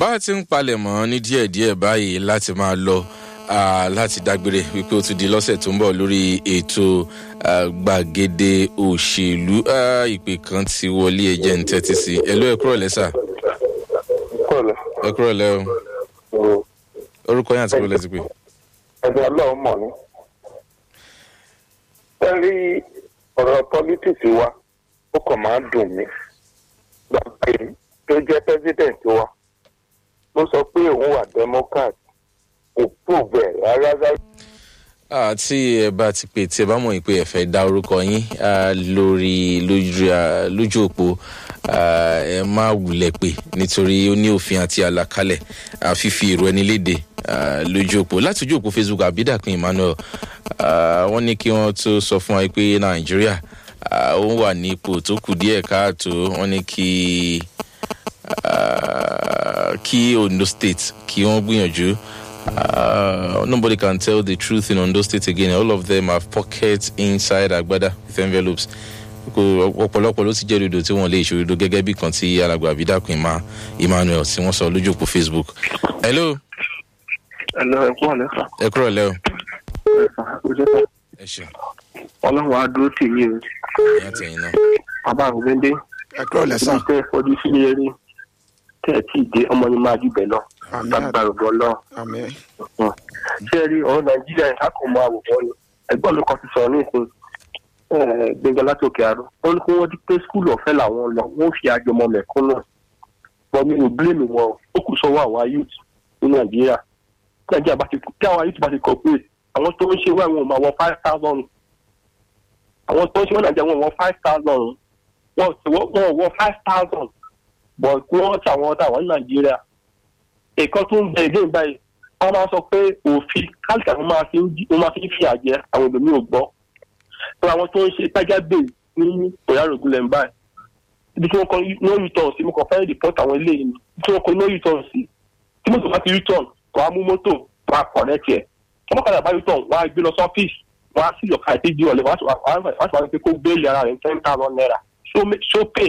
bá a ti ń palẹ̀ mọ́ ní díẹ̀díẹ̀ báyìí láti máa lọ ah, láti dágbére wípé ó ti di lọ́sẹ̀ tó ń bọ̀ lórí ètò ah, gbàgede òṣèlú Ah, ìpè kan ti wọlé ẹjẹ́ ń tẹ́tí sí ẹ ló ẹ kúrò lẹ́sà kọ́lẹ̀ ẹ kúrò lẹ́ o orúkọ yín àti kúrò lẹ́sí pé ẹgbẹ́ ọlọ́run mọ̀ ní. ẹ rí ọ̀rọ̀ pọ́lítíìsì wa ó kàn máa ń dùn mí. bàbá yìí tó jẹ́ president wa ló sọ pé òun wà democrat kò prove ẹ̀ rárá rárá. Ah, tí ẹ bá ti pè tí ẹ bá mọ̀ pé ẹ fẹ́ dá orúkọ yín ah, lórí lójú ah, lójú òpó ah, ẹ má wulẹ̀ pé nítorí ó ní òfin àti àlàkalẹ̀ ah, fífi èrò ẹni léde ah, lójú òpó láti ojú òpó facebook abidakun emmanuel ah, wọ́n ní kí wọ́n tó sọ fún wa pé nàìjíríà ah, ó wà ní ipò tó kù díẹ̀ káàtó wọ́n ní kí ah, kí ondo state kí wọ́n gbìyànjú. Uh, nobody can tell the truth in Ondo State again. All of them have pockets inside Agbada with envelopes. Kò- ọ̀pọ̀lọpọ̀ ló ti jẹ́ òdodo tí wọ́n lè ṣòdodo gẹ́gẹ́ bí kan tí alàgbà àbídàkùn ìmá emmanuel tí wọ́n sọ lójú òpó facebook. hello ẹ̀lọ́ ẹ̀kú ọ̀lẹ́ sà ẹ kúrò lẹ́ o. ojú sà ẹ ṣeun ọlọ́run á dúró tì yín o ìyá tẹ̀yìn náà. bàbá àgbẹ̀dẹ ẹ kúrò lẹ́sàn. tẹ́ ẹ fojú sílé eré tẹ́ ẹ tí ì dé ọmọ yín máa jùbẹ̀ lọ Àmín. lágbára ògbọ́ lọ́wọ́. àmì ṣé ẹ rí ọ̀rọ̀ nàìjíríà yìí kákò mọ àwòrán ni ẹgbọ́n mi kan ti sọ̀rọ̀ ní ìsìn gbẹ̀ngàn láti òkè àrò ó ní kí wọ́n di pé skul ọ̀fẹ́ làwọn lọ wọ́n fi àjọmọ mẹ̀kúnnù bọ́ mi ò bílẹ̀mù wọn o. ó kù sọ́wọ́ àwa youth ní nàìjíríà tí nàìjíríà bá ti tí àwa youth bá ti cooperate àwọn tó ń ṣe wá wọn ò máa wọ five thousand àwọn tó ń ṣe wọ́n nàìjíríà wọn ò wọ five thousand wọn ò wọ- wọn ò wọ five thousand bọ̀ kí wọ́n ti àwọn ọ̀dà wọn ní nàìjíríà nǹkan tó ń bẹ ilé báyìí wọ́n máa sọ pé òfin kálíkà wọn máa fi ń jí- wọn máa fi ń fìyà jẹ àwọn èlòmí ò gbọ́ pé àwọn tó ń ṣe tájá bè ní òyàrògùn lẹ́nu báyìí ibi tí wọ́n kọ no return sí mo kàn fẹ́ report àwọn ilé yìí ni ibi tí wọ́n kọ no return sí tí mọ́tò bá ti return kò á mú mọ́tò wọ́n á connect ẹ̀ tí wọ́n kàdà bá return wọ́n á gbé lọ sọ́fíìsì wọ́n á sì lọ́ka ìdíje ọ̀lẹ́ wọ́n á sì wá wọ́n á sì wá pé kó gbé ara rẹ̀ ten thousand naira so ma- so pay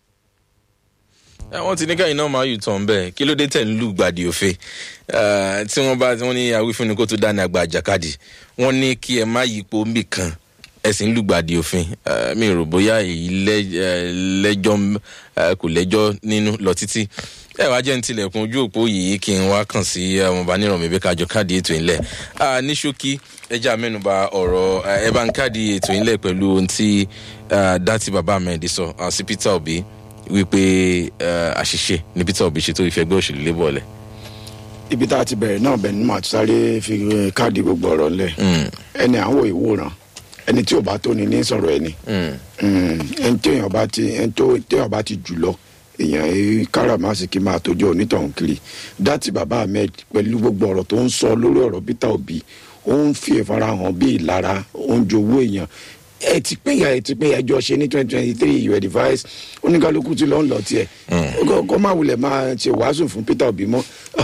ẹ wọ́n ti ní káyìn náà máa yù tán bẹ́ẹ̀ kí ló dé tẹ̀ ń lù gbàdì òfin Eh, tí wọ́n bá wọ́n ní awífúnni kó tó dáná àgbà àjàkadì wọ́n ní kí ẹ má yípo mbì kan ẹ sì ń lù gbàdì òfin Eh, mi rò bóyá èyí lẹ́- eh, lẹ́jọ́ eh, kò lẹ́jọ́ nínú lọ títí ẹ wá jẹ́ ń tilẹ̀kùn ojú òpó yìí kí n wá kàn sí ọmọọba nírọ̀mí bí kájọ káàdì ètò ìlẹ̀ Ah, ní ṣókí ẹja mẹ́nuba ọ̀rọ̀ eh, ẹ bá ń káàdì ètò ìlẹ̀ pẹ̀lú ohun tí ah, dátì bàbá ahmed sọ ah, sí peter obi wípé eh, àṣìṣe ní peter obi ṣe tó ìfẹgbẹ́ òṣèlú lébọ̀ lẹ̀. ibi tá a ti bẹ̀rẹ̀ náà bẹ̀ ni màá ti sáré fi eh, káàdì gbogbo ọ̀rọ̀ lẹ̀ ẹni à ń wo ìwòran ẹni tí ò bá tó ni ní sọ̀rọ̀ ẹni Mm, ẹni tí èèyàn bá ti ẹni tó téèyàn bá ti jù lọ èèyàn èyí káràmásìkì máa tójú onítọ̀hún kiri dátì bàbá ahmed pẹ̀lú gbogbo ọ̀rọ̀ tó ń sọ lórí ọ̀rọ̀ peter obi ó ń fi ìfarahàn bí ìlara ó ń jowó èèyàn ẹ ti pé ya ẹ ti pé ẹjọ ṣe ní twenty twenty three your device oníkálukú ti lọ ń lọ tiẹ kó- kó má wulẹ̀ máa ṣe wàásù fún peter obi mọ́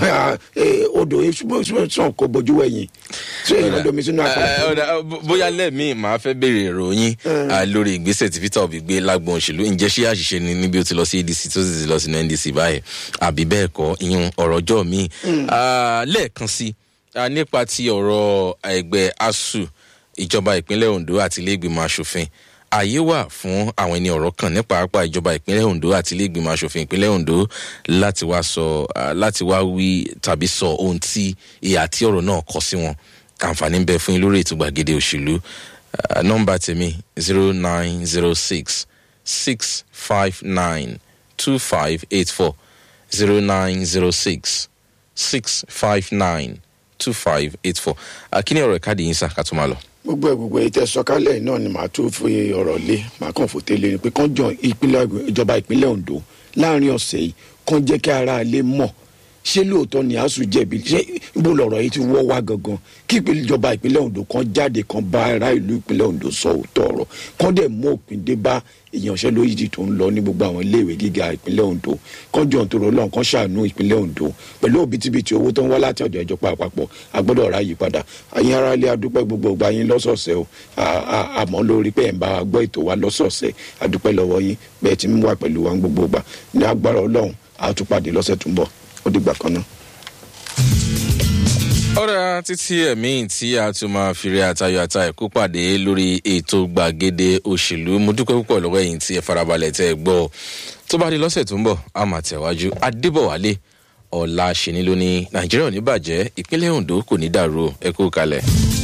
Eh, odò sàn kó bojú wẹ̀yìn ṣé èèyàn domi sínú Eh, àpẹẹrẹ. ọ̀dà, bó- bóyá lẹ́ẹ̀mí màá fẹ́ béèrè ìròyìn ah, lórí ìgbésẹ̀ tí peter obi gbé lágbọn òṣèlú ǹjẹ́ ṣé àṣìṣe ni níbi ó ti lọ sí adc tó sì ti lọ sínú ndc báyìí àbí bẹ́ẹ̀ kọ́ ìyún ọ̀rọ̀ ọjọ́ mi lẹ́ẹ̀kan sí ah, nípa ti ọ̀rọ̀ ẹgbẹ́ asu ìjọba ìpínlẹ̀ ondo àti ilé ìgbìmọ̀ asòfin ààyè wà fún àwọn ẹni ọ̀rọ̀ kan ní pàápàá ìjọba ìpínlẹ̀ ondo àti ilé ìgbìmọ̀ asòfin ìpínlẹ̀ ondo láti wá sọ ah, láti wá wí tàbí sọ ohun tí ìhà tí ọ̀rọ̀ náà kọ sí wọn àǹfààní ń bẹ fún yín lórí ètò gbàgede òṣèlú Ah, nọmba tèmi zero nine zero six six five nine two five eight four zero nine zero six six five nine two five eight four akíní ọ̀rọ̀ ìkádìí yín sá ká tó máa lọ. gbogbo ẹ gbogbo ètò ẹsọkálẹ náà ni màá tún fi ọrọ lé màá kàn fòté lé ni pé kán jọ ìpínlẹ ìjọba ìpínlẹ ondo láàrin ọsẹ yìí kán jẹ kí ara ilé mọ ṣé lóòótọ́ ni asu jẹ̀bi ṣé ibo lọ̀rọ̀ yìí ti wọ́ wá gangan kí ìpínlẹ̀- ìjọba ìpínlẹ̀ ondo kan jáde kan bá ará ìlú ìpínlẹ̀ ondo sọ òótọ́ ọ̀rọ̀ kan dẹ̀ mú òpin dé bá ìyanṣẹ́lóyìí tó ń lọ ní gbogbo àwọn iléèwé gíga ìpínlẹ̀ ondo kan jọ nítorí ọlọ́run kan ṣàánú ìpínlẹ̀ ondo pẹ̀lú òbítíbitì owó tó ń wá láti ọ̀dọ̀ ìjọba àpapọ̀ agbọ́dọ̀ ra yí padà àyín ara ilé adúpẹ́ gbogbo ọgbà yín lọ́sọ̀ọ̀sẹ̀ o À- à- àmọ́ lórí pé ẹ̀ ń bá wa gbọ́ ètò wa lọ́sọ̀ọ̀sẹ̀ adúpẹ́ lọ́wọ́ yín bẹ́ẹ̀ ti ń wà pẹ̀lú wa ń gbogbo ọgbà ní agbára ọlọ́run àtúpàdé lọ́sẹ̀ tó ń bọ̀. ó dìgbà kan náà. ọ̀rẹ́ títí ẹ̀mí tí a tún máa fi rí àtayọ̀ àta ẹ̀kú pàdé lórí ètò gbàgede òṣèlú mo dúpẹ́ púpọ̀ lọ́wọ́ ẹ̀yìn tí ẹ farabalẹ̀ tẹ́ ẹ gbọ́ tó bá di lọ́sẹ̀ tó ń bọ̀ a máa tẹ̀wájú adébọ̀wálé ọ̀la ṣẹ́ni lónìí nàìjíríà ò ní bàjẹ́ ìpínlẹ̀ ondo kò ní dàrú ẹ kú kalẹ̀.